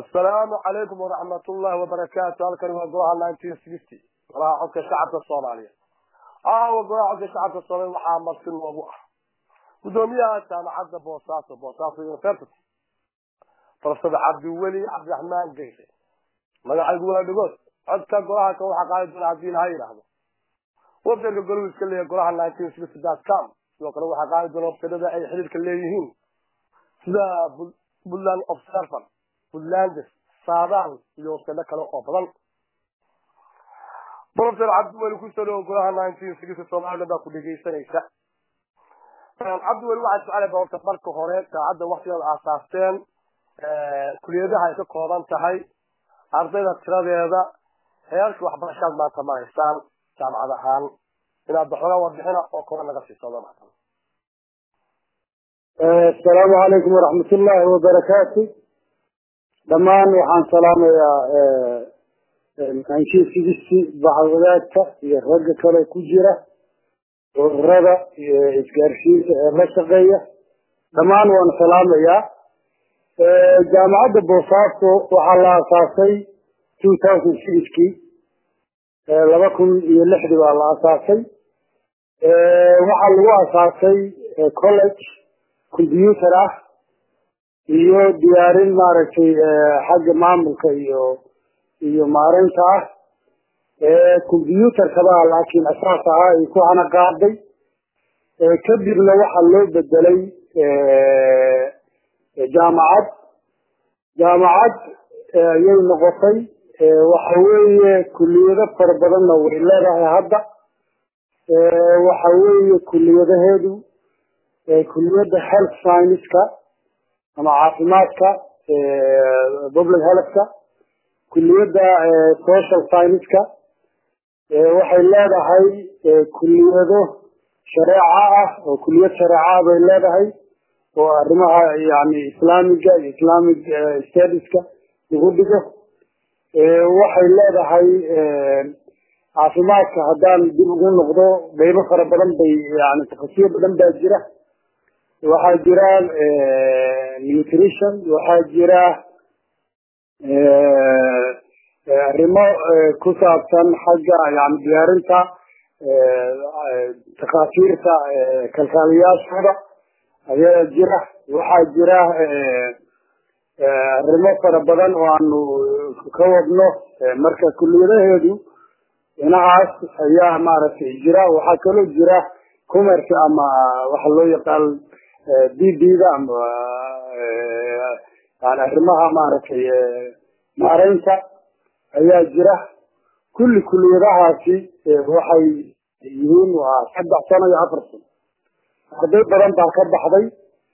asalaamu calaykum waraxmat ullahi wabarakaatu halkani waa golaha nineteen sixty golaha codka shacabka soomaaliya aawa golaha codka shacabka soomaaliya waxaa marti noogu ah gudoomiyaha jaamacadda boosaaso boosaaso university professor cabdiweli cabdiraxmaan geyse magacaygu wala dhigood codka golaha kan waxaa qaadi doona haddii laha yidhaahdo websiteka golahu iska leeyahay golaha nineteen sixty dot com sidoo kale waxaa qaadi doona websiteda ay xiriirka leeyihiin sida puntland observer puntlandes saadaal iyo websito kale oo badan professor cabdiweli kusoo dhawo golaha nineteen sixty soomaliland baa ku dhegeysanaysa cabdiweli waxaa jeclay ba horta marka hore saacadda waktigeeda aasaasteen kuliyadaha ay ka kooban tahay ardayda tiradeeda heerka waxbarashaad maanta maraysaan jaamacad ahaan inaad baxooga warbixina oo kora naga siiso maatan asalaamu calaykum waraxmat ullaahi wabarakaatu dhammaan waxaan salaamayaa nineteen sixty bacwadaadka iyo ragga kale ku jira ururada iyo isgaarsiinta ee la shaqeeya dhammaan waan salaamayaa jaamacadda boosaaso waxaa la asaasay two thousand sixkii laba kun iyo lixdii baa la asaasay waxaa lagu asaasay college combyuter ah iyo diyaarin maaragtay xagga maamulka iyo iyo maareynta ah combyuterkabaa laakiin asaas ahaa ay ku hana qaaday kadibna waxaa loo bedelay jaamacad jaamacad ayay noqotay waxa weeye kuliyado fara badanna way leedahay hadda waxa weeye kuliyadaheedu kuliyadda health scienceska ama caafimaadka public healthka kuliyadda social scienceska waxay leedahay kuliyado shareeca ah oo kuliyad shareeca bay leedahay oo arrimaha yani islaamiga iyo islamic stadiska lagu dhigo waxay leedahay caafimaadka haddaan dib ugu noqdo qaybo fara badan bay yani takasiyo badan baa jira waxaa jira nutrition waxaa jira arrimo ku saabsan xagga yani diyaarinta takhaatiirta kalkaaliyaashooda ayaa jira waxaa jira arrimo fara badan oo aanu ka wadno marka kuliyadaheedu dhinacaas ayaa maaragtay jira waxaa kaloo jira commerce ama waxa loo yaqaan b b da ama yani arrimaha maaragtay maareynta ayaa jira kulli kuliyadahaasi waxay yihiin waa saddex sano iyo afar sano arday badan baa ka baxday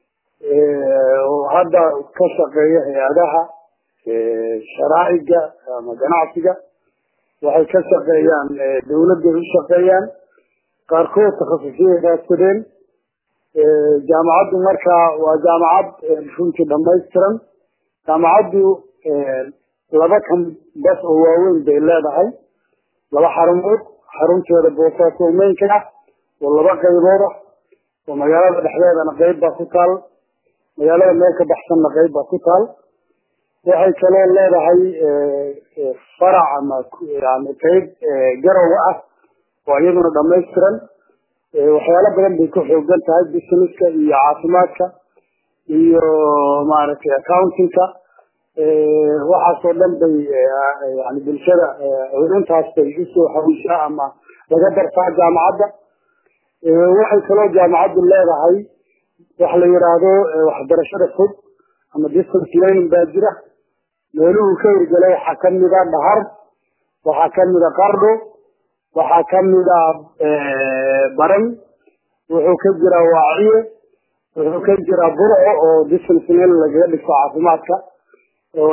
oo hadda ka shaqeeya hay-adaha sharaaciga ama ganacsiga waxay ka shaqeeyaan dawladday u shaqeeyaan qaarkood takhasusiyay raadsadeen jaamacaddu markaa waa jaamacad runtii dhamaystiran jaamacaddu laba kan bas oo waaweyn bay leedahay laba xarumood xarunteeda boosaaso meynka ah oo laba qaybood ah oo magaalada dhexdeedana qayb baa ku taal magaalada meel ka baxsanna qayb baa ku taal waxay kaloo leedahay farac ama yani qayb garowa ah oo iyaduna dhamaystiran waxyaalo badan bay ku xoogan tahay businesska iyo caafimaadka iyo maaragtay accountingka waxaasoo dhan bay yani bulshada intaas bay usoo hawishaa ama laga bartaa jaamacadda waxay kaloo jaamacaddu leedahay waxa la yidhaahdo waxbarashada fog ama distance learning baa jira meeluhu ka hirgelay waxaa kamida dhahar waxaa kamida qardho waxaa kamida baran wuxuu ka jiraa waaciye wuxuu ka jiraa burco oo distance learning lagaga dhigto caafimaadka oo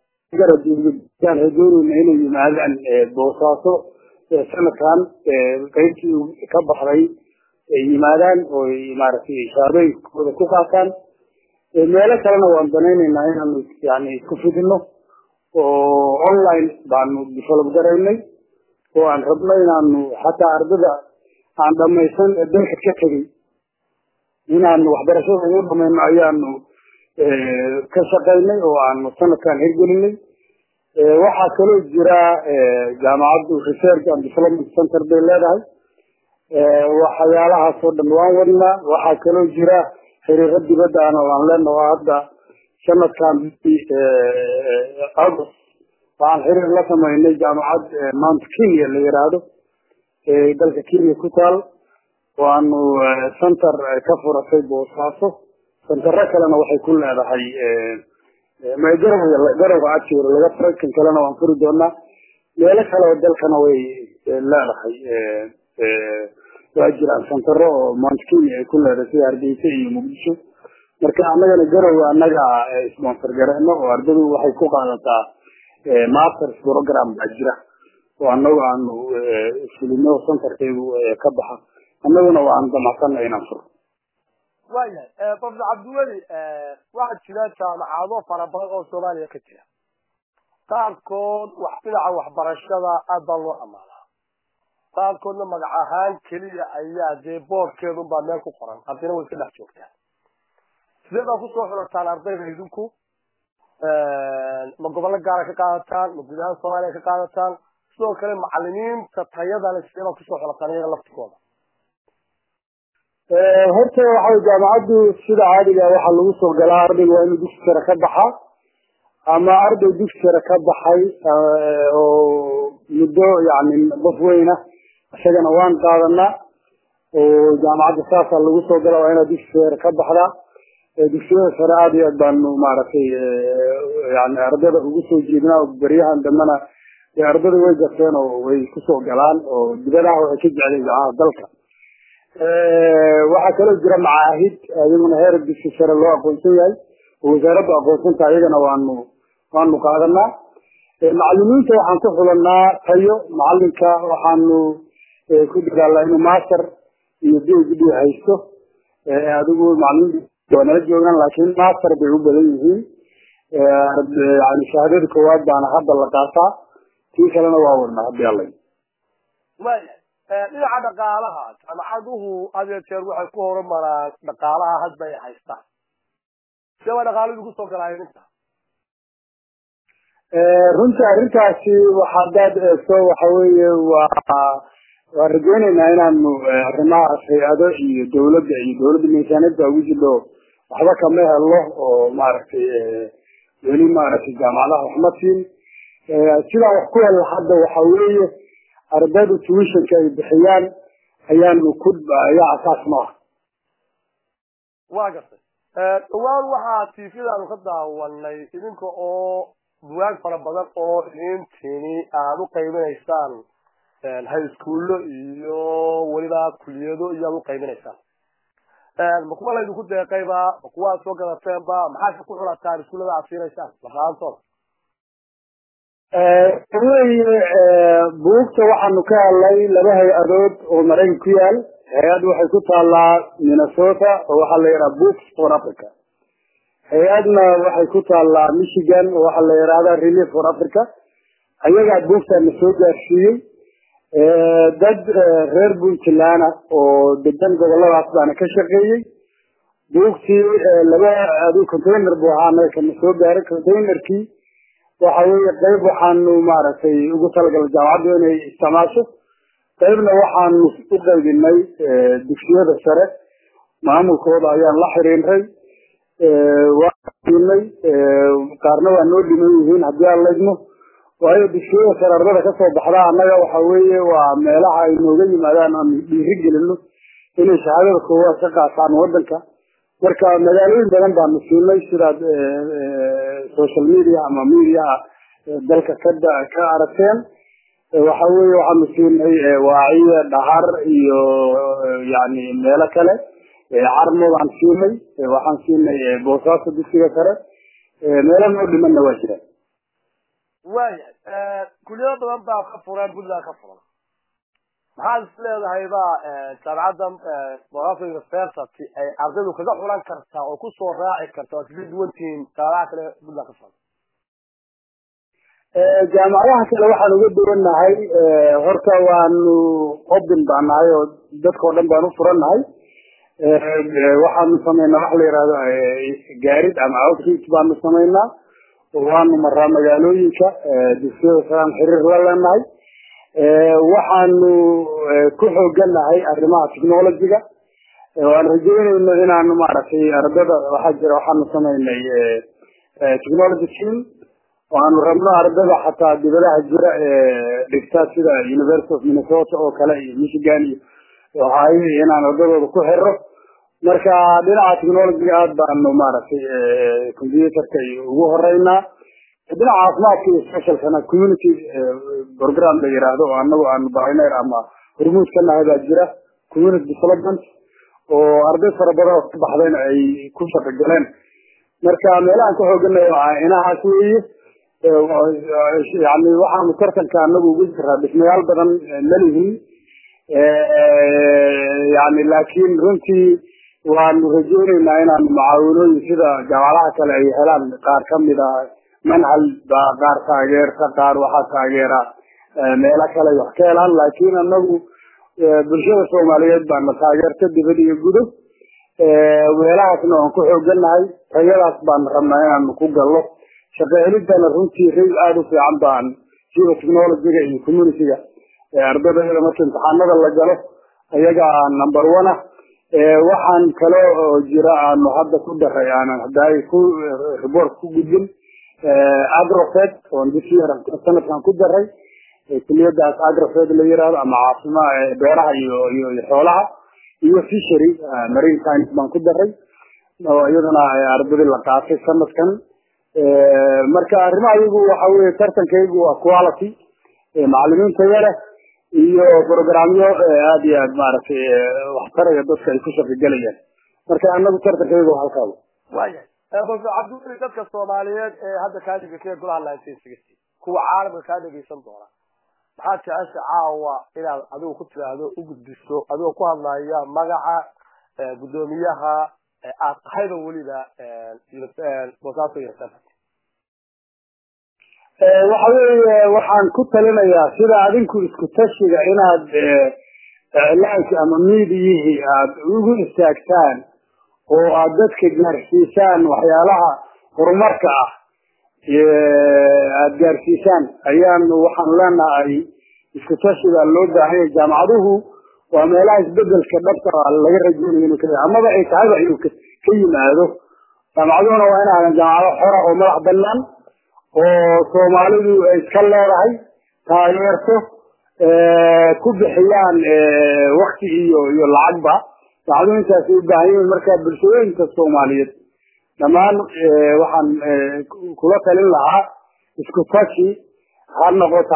garaan rajoonayna inay yimaadaan boosaaso sanadkan qaybtii ka baxday ay yimaadaan oo maaragtay shaabooyinkooda ku qaataan meelo kalena waan danaynaynaa inaanu yani isku fidino oo online baanu develop garaynay oo aan rabno inaanu xataa ardada aan dhamaysan ee dalka ka tegay inaanu waxbarashada ugu dhamayno ayaanu ka shaqaynay oo aanu sanadkan hirgelinay waxaa kaloo jira jaamacaddu research and development center bay leedahay waxyaalahaas oo dhan waan wadnaa waxaa kaloo jira xiriiro dibadda ana waan leenaho hadda sanadkan august waxaan xiriir la samaynay jaamacad mount kenya la yiraahdo dalka kenya ku taal waanu center ka furatay boosaaso sentaro kalena waxay ku leedahay garow garowga ajoor laga furay kan kalena waan furi doonaa meelo kale oo dalkana way leedahay waa jiraan sentaro oo mount kenya ay ku leedahay sida hargeysa iyo muqdisho marka annagana garowa annaga sponsor gareeno oo ardadu waxay ku qaadataa masters program baa jira oo annagu aanu fulino centerkeedu ka baxa annaguna waan damacsana inaan furo waayahay profesor cabdiweli waxaa jira jaamacado fara badan oo soomaaliya ka jira qaarkood wax dhinaca waxbarashada aad baa loo amaanaa qaarkoodna magac ahaan keliya ayaa dee boorkeedun baa meel ku qoran ardayna way iska dhex joogtaan sidee baa kusoo xulataan ardayda idinku ma gobollo gaara ka qaadataan ma guud ahaan soomaaliya ka qaadataan sidoo kale macalimiinta tayadale sidee baa kusoo xulataan iyaga laftigooda horta waxa jaamacaddu sida caadiga waxaa lagu soo galaa ardayga waa inuu dugsi sare ka baxaa ama arday dugsi sare ka baxay oo muddo yani qof weyna isagana waan qaadanaa oo jaamacadda saasaa lagu soo gala waa inaad dugsi sare ka baxdaa dugsiyada sare aada iyo aad baanu maaragtay yani ardada ugu soo jeednaa beryahan dambena ardada way garteen oo way kusoo galaan oo dibadaha waxay ka jecleen jaamacada dalka waxaa kaloo jira macaahid iyaguna heer dugsi sare loo aqoonsan yahay oo wasaaraddu aqoonsanta ayagana waanu waanu qaadanaa macalimiinta waxaan ku xulanaa tayo macalinka waxaanu ku dadaalnaa inuu master iyo b h d haysto adigu macalimiinta waa nala joogaan laakiin master bay u badan yihiin yani shahaadada koowaad baana hadda la qaataa tii kalena waa wadnaa hadii alla waayahay dhinaca dhaqaalaha jaamacaduhu had iyo jeer waxay ku horumaraan dhaqaalaha hadba ay haystaan see waa dhaqaaladu kusoo galaayeen inta runtii arrintaasi hadaad eegto waxa weeye waa waan rajeyneynaa inaanu arrimahaas hay-ado iyo dawladda iyo dawladda miisaaniyadda ugu jidho waxba kama helo oo maaragtay weli maaragtay jaamacadaha waxma siin sidaan wax ku hela hadda waxa weeye ardayda tuwishanka ay bixiyaan ayaanu ku ayaa asaas no ah waa gartay dhawaan waxaa tvdaanu ka daawanay idinka oo buwaag fara badan oo idintini aada u qaybinaysaan high schoollo iyo weliba kuliyado iyo aad u qaybinaysaan ma kuwa laydinku deeqayba ma kuwa aad soo gadateenba maxaad ku xulataan iskuullada aad siinaysaan lafaantooda weye buugta waxaanu ka helnay laba hay-adood oo maraykan ku yaal hay-ad waxay ku taalaa minnesota oo waxaa la yidhaha books for africa hay-adna waxay ku taalaa michigan oo waxaa la yidhahda relief for africa ayagaa buugtana soo gaarsiiyey dad reer puntland oo degan goboladaas baana ka shaqeeyey buugtii laba adu container buu ahaa anaga kana soo gaaray containerkii waxa weeye qayb waxaanu maaragtay ugu talagalay jaamacaddu inay isticmaasho qaybna waxaanu u qaybinay dugsiyada sare maamulkooda ayaan la xiriiray waa siinay qaarna waa noo dhiman yihiin haddii aan laydmo waayo dugsiyada sare ardada kasoo baxda annaga waxa weeye waa meelaha ay nooga yimaadaan aanu dhiiri gelino inay shahaadada koowaad ka qaataan wadanka marka magaalooyin badan baanu siinay sidaad social media ama mediaha dalka ka ka aragteen waxa weeye waxaanu siinay waaciye dhahar iyo yani meelo kale carmo baan siinay waxaan siinay boosaaso dugsiga sare meelo noo dhimanna waa jiraan waayahay kuliyado badan baa ka furan puntland ka furan maxaad is leedahay ba jaamacadda bogaso university ay ardaydu kaga xulan kartaa oo kusoo raaci karta oo kaga duwan tihiin jaamacadaha kale puntland ka furan jaamacadaha kale waxaan uga duwannahay horta waanu open baan nahay oo dadkao dhan baan u furan nahay waxaanu samaynaa waxa la yihahdo gaarid ama outreach baanu samaynaa waanu maraa magaalooyinka dugsiyada saaan xiriir la leenahay waxaanu ku xooganahay arrimaha technologyga waan rajeynayno inaanu maaragtay ardada waxaa jira waxaanu samaynay technology team waanu rabno ardada xataa dibadaha jira dhigta sida university of minnesota oo kale iyo michigan iyo ohio inaan ardadooda ku xiro marka dhinaca technologyga aad baanu maaragtay computerka ugu horeynaa dhinaca caafimaadka iyo socialkana community program la yiraahdo oo anagu aanu pioneer ama hormuud ka nahay baa jira community development oo arday fara badan oo ka baxdayna ay ku shaqo galeen marka meelahaan ka xooganayo inahaas weeye yani waxaanu tartanka anagu ugu jiraa dhismayaal badan malihin yani laakiin runtii waanu rajeyneynaa inaanu mucaawinooyin sida jaamacadaha kale ay helaan qaar kamid a manhal baa qaar taageerta qaar waxaa taageera meelo kale wax ka helaan laakiin anagu bulshada soomaaliyeed baana taageerta dibad iyo gudo weelahaasna waan ku xooganahay tayadaas baan rabnaa inaanu ku gallo shaqo helidana runtii ray aada u fiican baan sida technologyga iyo communityga ardadayada marka imtixaanada la galo ayaga number one ah waxaan kale oo jira aanu hadda ku daray aanan hadaay ku report ku gudbin agrofed oon this year sanadkan ku daray kuliyadaas agrofed la yirahdo ama caafima beeraha iyo iyo xoolaha iyo fishery marine science baan ku daray oo iyadana ardadii la qaatay sanadkan marka arrimaha iyagu waxa weye tartankaygu waa quality macalimiinta yare iyo programyo aada iyo aad maaragtay waxtaraya dadka ay ku shaqogelayaan marka anagu tartankaygu waa halkaa waya professor cabdiweli dadka soomaaliyeed ee hadda kaa dhegeysanaya golaha nineteen sixty kuwa caalamka kaa dhegeysan doona maxaad jecesha caawa inaad adigu ku tiraahdo u gudbiso adigoo ku hadlaya magaca guddoomiyaha aad tahayba weliba bosaso university waxa weeye waxaan ku talinayaa sida adinku isku tashiga inaad iclaanki ama miidiyihii aad ugu istaagtaan oo aad dadka gaarsiisaan waxyaalaha horumarka ah aada gaarsiisaan ayaan waxaan leenahay isku tashiga loo baahanya jaamacaduhu waa meelaha isbedelka dhabta laga rajeynayo inuu ka amaba ay tahayba inuu ka yimaado jaamacaduhuna waa inaadan jaamacado xora oo madax banaan oo soomaalidu ay iska leedahay taageerto ku bixiyaan wakti iyo iyo lacagba jaamacaduhu intaasay u baahan yihiin marka bulshooyinka soomaaliyeed dhammaan waxaan kula talin lahaa isku tashi ha noqoto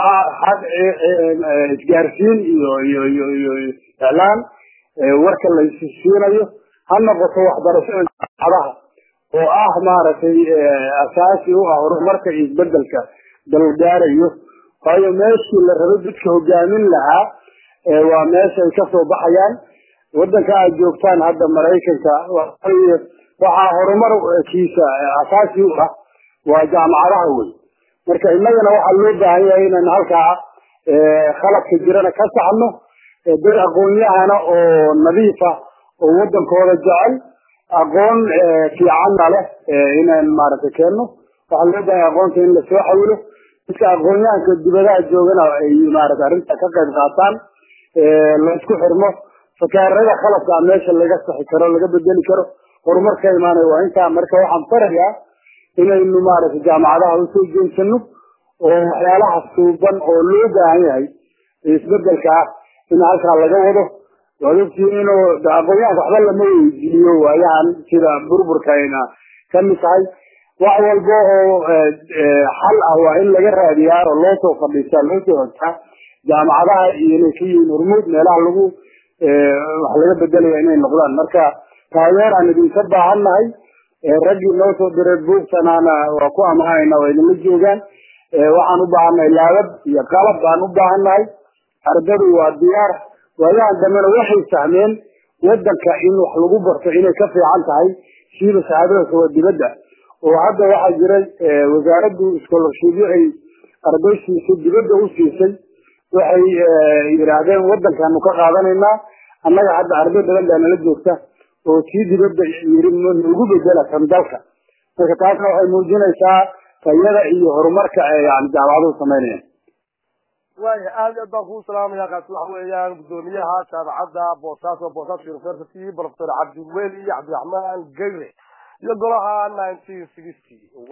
isgaarsiin iyo iyo iyo iyo iclaan warka laysisiinayo ha noqoto waxbarashada jaamacadaha oo ah maaragtay asaasi u ah horumarka iyo isbedelka dalgaarayo waayo meeshii la rabay dadka hogaamin lahaa waa meesha ay kasoo baxayaan wadanka aad joogtaan hadda maraykanka waxaa horumarkiisa asaasi u ah waa jaamacadaha wey marka innagana waxaa loo baahan yahay inaan halkaa khaladka jirana ka saxno dad aqoon-yahana oo nadiifa oo wadankooda jecel aqoon fiicanna leh inaan maaragtay keenno waxaa loo baahan aqoonta in lasoo xawilo dadka aqoon-yahanka dibadaha joogana ay maaragtay arrinta ka qayb qaataan laisku xirmo fakaarada khaladka meesha laga saxi karo laga bedeli karo horumar ka imaanayo waa intaa marka waxaan farayaa inaynu maaragtay jaamacadaha usoo jeensano oo waxyaalaha suuban oo loo baahan yahay isbedelka ah in halkaa laga wado waad ogtihiin inuu aqoonyahanka waxba lama weydiiyo waayahan sida burburkayna kamid tahay wax walba oo xal ah waa in laga raadiyaa oo loo soo fadhiistaa loo soo ogtaa jaamacadaha iyo inay ka yihiin hormuud meelaha lagu wax laga bedelaya inay noqdaan marka taageer aan idinka baahannahay raggii noo soo diray buugtanaana waa ku amahayna waa idinla joogaan waxaan u baahannahay laabab iyo qalab baan u baahannahay ardadu waa diyaar waayahan dambena waxay fahmeen wadanka in wax lagu barto inay ka fiican tahay siiba shahaadada kawa dibadda oo hadda waxaa jiray wasaaraddu scholarshipyo ay arday siisay dibadda u siisay waxay yidhaahdeen wadankaanu ka qaadanaynaa annaga hadda arday badan baa nala joogta oo tii dibadda yiri nagu bedela kan dalka marka taasna waxay muujinaysaa tayada iyo horumarka ee yani jaamacaduhu samaynayaan waaya aad aad baan kuu salaamaya kaasi waxa weeyaan guddoomiyaha jaamacadda boosaaso boosaaso university professor cabdiweli cabdiraxmaan gayre iyo golaha nineteen sixty